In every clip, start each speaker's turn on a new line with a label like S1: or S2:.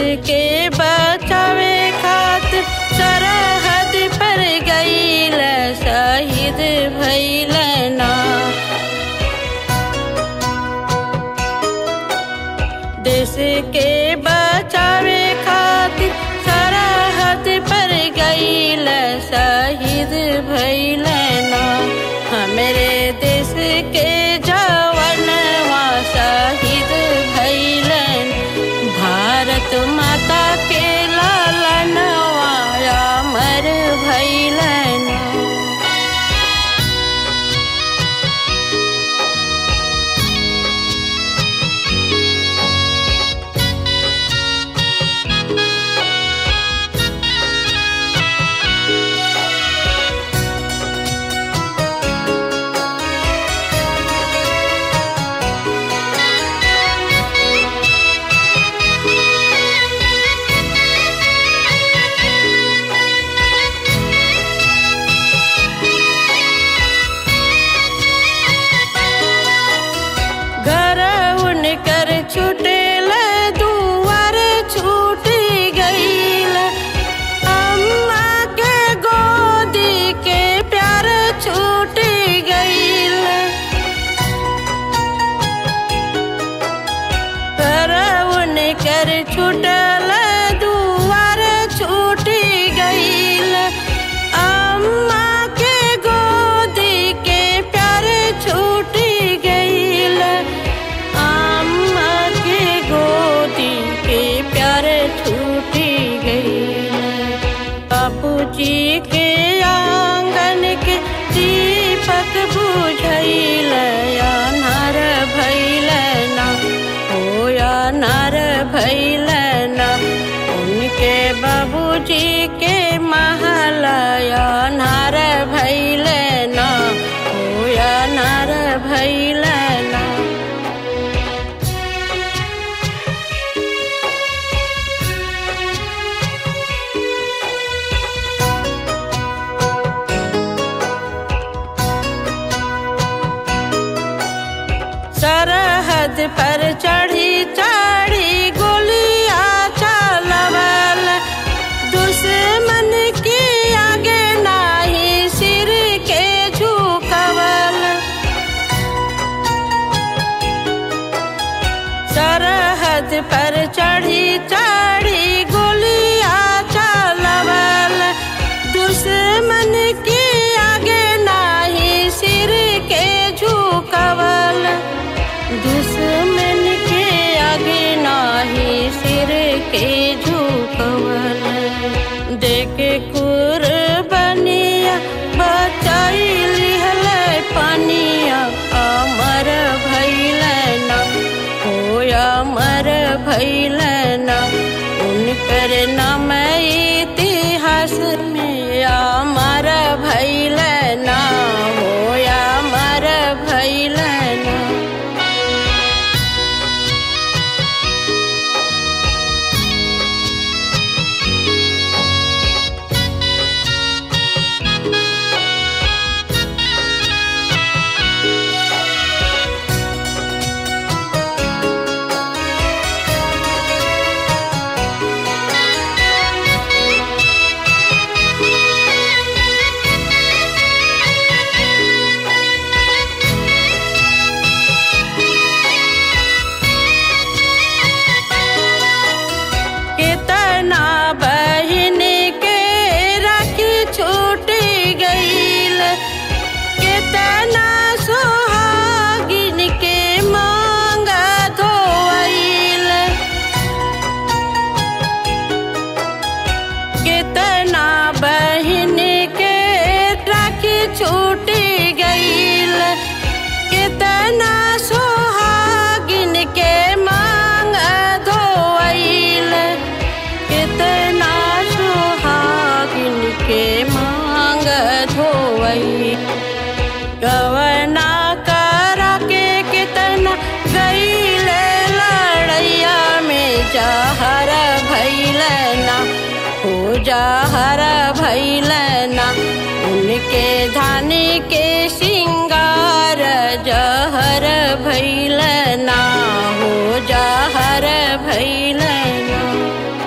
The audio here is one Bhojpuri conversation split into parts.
S1: के बचावे खातिर सरहद पर गईल शहीद भइल ना देश के बचावे खातिर सरहद पर गईल शहीद भइल ना हमरे देश के जवानवा शहीद भइलन भारत माता के लालनवा अमर भइलन घर उनकर छुटेल दुआर छूट गईल अम्मा के गोदी के प्यार छूट गईल घर उनकर छुटल दुआर छूट गईल अम्मा के गोदी के प्यार छूट गईल अम्मा के गोदी के प्यार छूट गईल बाबूजी के आंगन के दीपक बुझैल अनार भैल ना हो अनार भैल ना उनके बाबूजी के महल अनार भैल ना हो अनार भैल ना सरहद पर चढ़ी चढ़ी गोलियां चलवल दुश्मन के आगे नाही सिर के झुकवल सरहद पर चढ़ी चढ़ी गोलियां चलवल दुश्मन के आगे नाही सिर के झुकवल दुश्मन के आगे नाही सिर के झुकवल देखे कुर्बनिया बचाई लिहल पानिया अमर भैल ना हो अमर भैल ना उनकर नाम इतिहास में अमर भैल ना हो अमर भैल ना कितना बहिन के राखी छूट गईल कितना सुहागिन के मांग धोइल कितना बहिन के राखी छूट गईल कितना सुहागिन के मांग धोइल कितना सुहागिन के मांग धोवई गवना करा के कितना गईल लड़ैया में जहर भैल ना हो जहर भैल ना उनके धान के सिंगार जहर भैल ना हो जहर भैल ना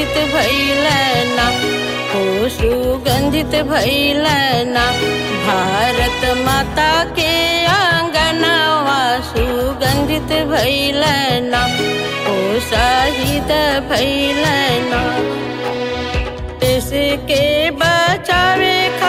S1: सुगंधित भैलना हो सुगंधित भैलना भारत माता के आंगनवा सुगंधित भैलना हो शहीद भैलना देश के बचावे